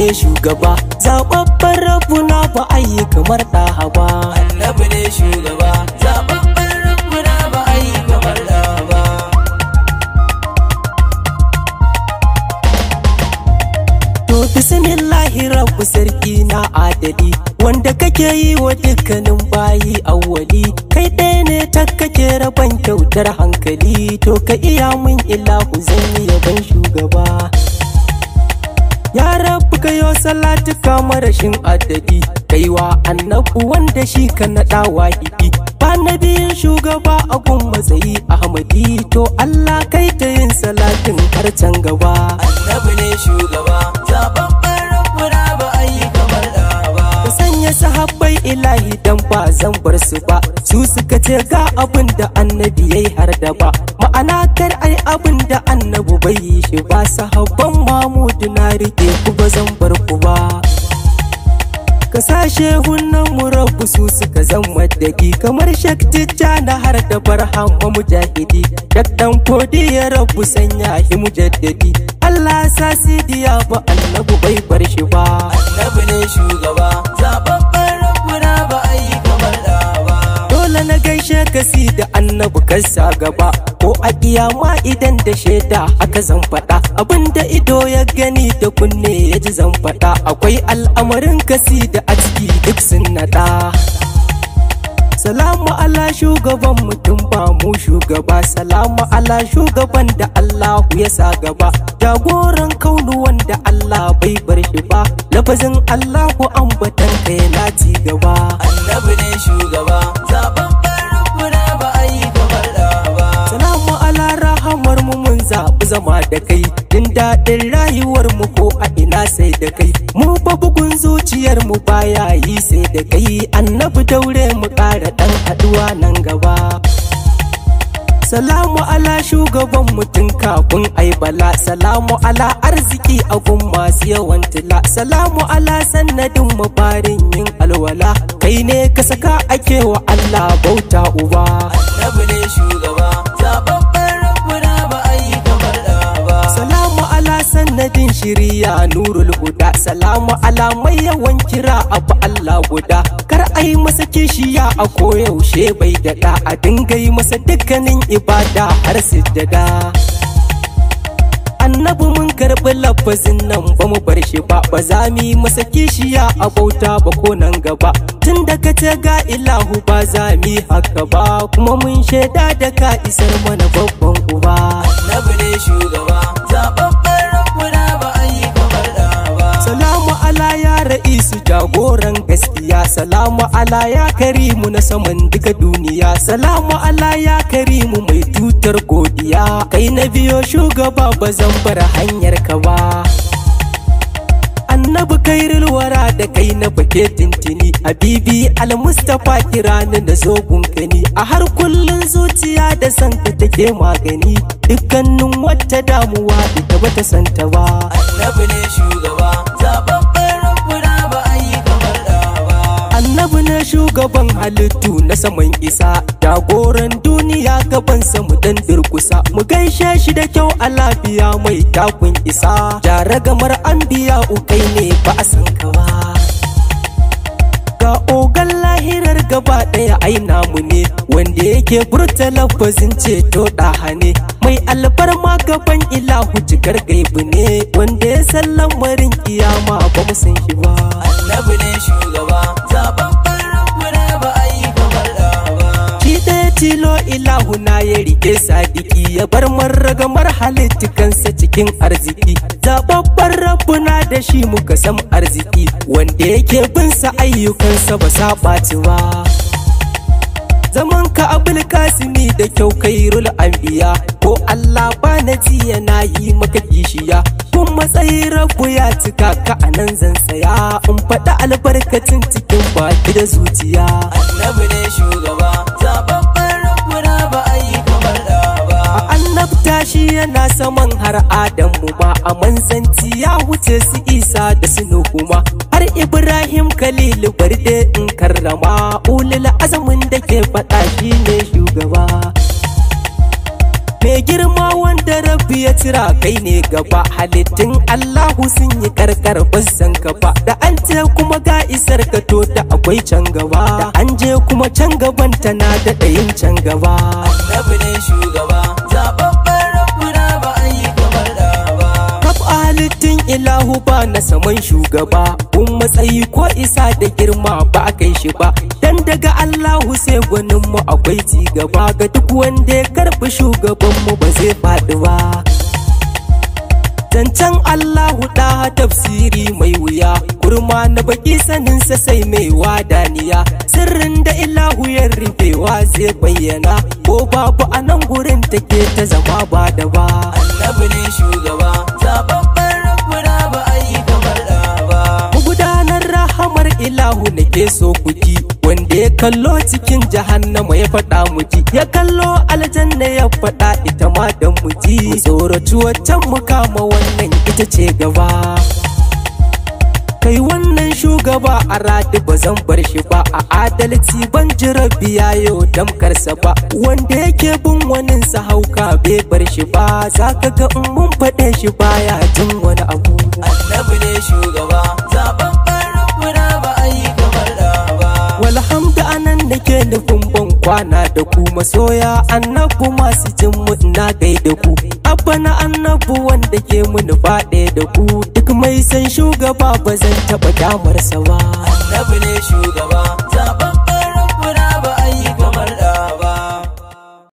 ne shugaba zababben rabbuna ba a yi kamar ɗaha ba annabi ne shugaba zababben rabbuna ba a yi kamar da ba To bismillahi rabbu sarki na adali wanda kake yi wa dukkanin bayi awwali kai ɗaya ne ta kake rabon kyautar hankali to ka iya mun ilahu zan yi yaban shugaba Ya rabu kayo salatu kama rashin adadi kaiwa annabu wanda shi ka naɗa wahidi ba na biyun shugaba a gun matsayi ahmadi to Allah kai ta yin salatin har can gaba annabi ne shugaba zababben rabbuna ba a yi kamar da ba ka sanya sahabbai ilahi dan ba zan bar su ba su suka ce ga abin da annabi yayi har da ba ma'ana kar ai abin da annabi bai yi shi ba sahabban mamudu na rike ku ba zan bar ku ba ka sashe hunnan mu rabu su suka zan madadi kamar shaktijja na har da barhama mujahidi daktan kodi ya rabu sanya hi mujaddadi Allah sa sidiya ba annabi bai bar shi ba annabi ne shugaba zababben rabbuna ba a yi kamar da ba Dole na gaishe ka si da annabi kasa gaba ko a kiyama idan da shaida haka zan faɗa abinda ido ya gani da kunne ya ji zan faɗa akwai al'amarin kasi da a ciki duk sun naɗa. Salamu ala shugaban mutum ba mu shugaba Salamu ala shugaban da Allahu ya sa gaba Jagoran kaunu wanda Allah bai bar shi ba Lafazin Allahu ambatan ka yana ci gaba annabi ne shugaba zababben rabbuna ba a yi kamar da ba Salamu ala rahamar mu mun zaɓi zama da kai Jin daɗin rayuwar mu ko a ina sai da kai Mu fa bugun zuciyar mu baya yi sai da kai Annabi daure mu ƙara ɗan haɗuwa nan gaba Salamu ala shugaban mutum kafin ai bala Salamu ala arziki a gun masu yawan tila Salamu ala sannadin mafarin yin alwala Kai ne ka saka ake wa Allah bauta uba annabi ne shugaba zababben rabbuna ba a yi kamar da ba Salamu ala sannadin shiriya nurul huda Salamu ala mai yawan kira abu Allah guda Kar a yi masa kishiya a koyaushe bai daɗa A dinga yi masa dukkanin ibada har sujjada Annabi mun karɓi lafazin nan ba mu bar shi ba Ba za mu yi masa kishiya a bauta ba ko nan gaba Tun da ka ce ga ilahu ba za mu yi haka ba Kuma mun shaida da ka isar mana babban uba annabi ne shugaba zababben rabbuna ba a yi kamar da ba Salamu ala ya ra'isu jagoran gaskiya Salamu ala ya karimu na saman duka duniya Salamu ala ya karimu mai tutar godiya Kai na biyo shugaba ba zan bar hanyar ka ba Annabi kairul wara da kai na bake tintini Habibi al-Mustapha kira ni da zogun kani A har kullun zuciya da santa take magani Dukkanin wata damuwa ita bata santa ba annabi ne shugaba zababben rabbuna ba a yi kamar da ba Annabi na shugaban halittu na saman isa Jagoran duniya gabansa mu dan durkusa Mu gaishe shi da kyau a lafiya mai takun isa Jara gamar an biya ukai ne ba a san ka ba Ga ogan lahirar gaba ɗaya ai namu ne Wanda yake furta lafazin ceto ɗaha ne Mai alfarma gaban ilahu cikar gaibu ne Wanda ya san lamarin kiyama ba mu san shi ba annabi ne shugaba zababben rabbuna ba a yi kamar da ba Shi ɗaya tilo ilahu na ya rike sadiki ya bar marragamar halittukansa cikin arziki zababban rabbuna da shi muka san arziki wanda yake bin sa ayyukansa ba sa ɓaci ba zaman ka abul kasimi da kyau kairul anbiya ko Allah ba na ji yana yi maka kishiya kun matsayi rabu ya cika ka a nan zan tsaya in faɗi albarkacin cikin baki da zuciya annabi ne shugaba zababben rabbuna ba a yi kamar da ba a annabta shi yana saman har adamu ma a manzanci ya wuce su isa da su kuma har ibrahim khalilu barde in karrama ulul azamin da ke faɗa shi ne shugaba mai girma wanda rabbi annabi ya tira kai ne gaba halittun Allahu sun yi karkar san gaba da an ce kuma ga isar ka to da akwai can gaba da an je kuma can gaban tana da ɗayin can gaba annabi ne shugaba zababben rabbuna ba a yi kamar da ba kaf halittun ilahu ba na saman shugaba kun matsayi ko isa da girma ba a kai shi ba dan daga Allahu sai gwanin mu akwai ci gaba ga duk wanda ya karbi shugaban mu ba zai faɗi ba Zancen Allahu da tafsiri mai wuya kurma na baki saninsa sai mai wadaniya sirrin da ilahu ya rufewa zai bayyana ko babu a nan gurin take ta zama ba da ba annabi ne shugaba zababben rabbuna ba a yi kamar da ba magudanar rahamar ilahu nake so ku ji wanda ya kallo cikin jahannama ya faɗa mu ji ya kallo aljanna ya faɗa ita ma dan mu ji mu tsoraci waccan mu kama wannan ita ce gaba kai wannan shugaba a radi ba zan bar shi ba a adalci ban jira biya yau damkarsa ba wanda yake bin wanin sa hauka bai bar shi ba za ka ga in mun faɗe shi baya jin wani abu annabi ne shugaba zababben rabbuna ba a yi kamar da ba walhamdu anan nake nufin ban kwana da ku masoya annabu masu jin mu ina gaida ku abba na annabu wanda ke mun faɗe da ku duk mai san shugaba ba zan taɓa damarsa ba annabi ne shugaba